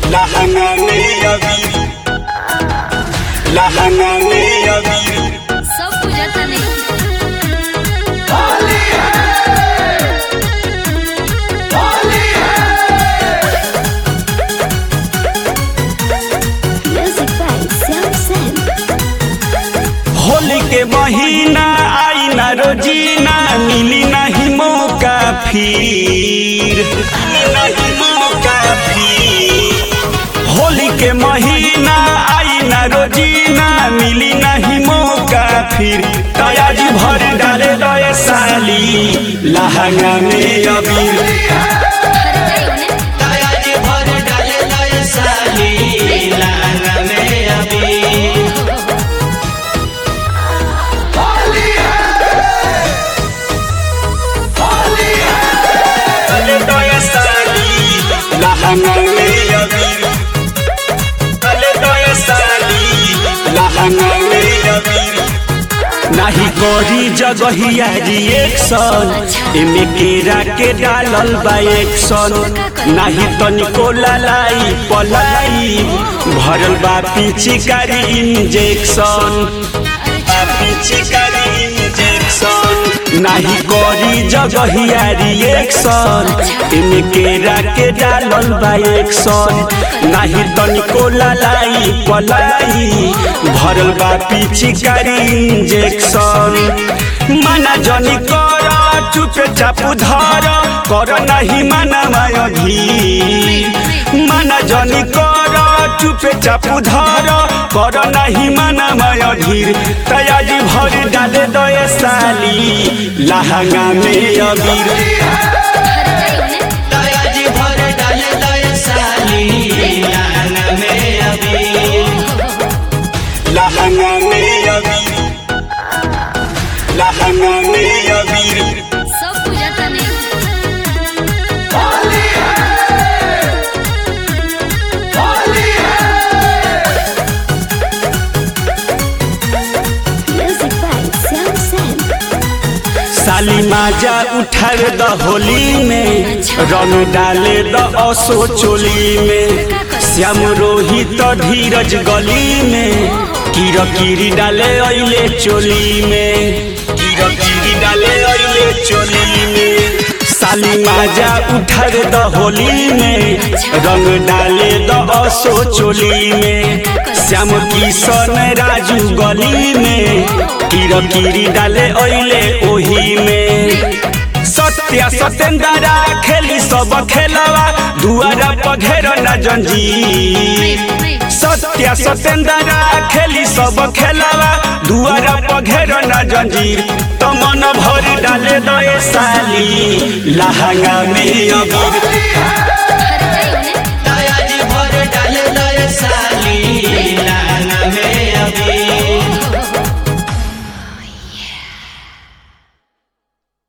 लहंगाने अबीर लहंगाने अबीर सब बुझाता नहीं Music by Sam Sam. Holi के महीना आई ना रोजीना मिली नहीं मौका फिर मिली नहीं मौका फिर होली के महीना आई ना रोजीना मिली नहीं मौका फिर तयाजी भर डाले दए साली लहंगा में अबीर अरे जाइए उन्हें तयाजी भर डाले दए साली लहंगा में अबीर Dale doy a salir, la hangalee abir. Dale doy a salir, la hangalee abir. नाही करी जगहिया रिएक्शन एमे केरा के डालल बा एक्शन नाही तनिको ललाई पलाई भरल बा पिचिकारी इंजेक्शन पिचिकारी इंजेक्शन नाही करी जगहिया रिएक्शन एमे केरा के डालल बा एक्शन नाही तनिको ललाई पलाई भरल बा पिचिकारी इंजेक्शन माना जनी कर चुपे चापू धर कर नाही माना मायधी माना जनी कर चुपे चापू धर कर नाही माना मायधीर तयाजी भर डाले दए साली लहंगा में अबीर अरे जाइए उन्हें तयाजी भर डाले दए साली लहंगा में अबीर लहंगा में अबीर लहंगा में अबीर सब बुझाता नहीं Music by Sam Sam. साली माजा उठार द होली में रंग डाले द असो चोली में श्याम रोहित धीरज गली में कीर कीरी डाले अइले चोली में कीर कीरी डाले अइले चोली में साली माजा उठार द होली में रंग डाले द असो चोली में श्याम किशन राजू गली में कीर कीरी डाले अइले ओही में सत्या सतेंद्रा खेली सब खेलवा दुआरा पघेर न जंजीर सत्या सतेंद्रा खेली सब खेलवा दुआरा पघेर न जंजीर तो मन भर डाले दए साली लहंगा में अबीर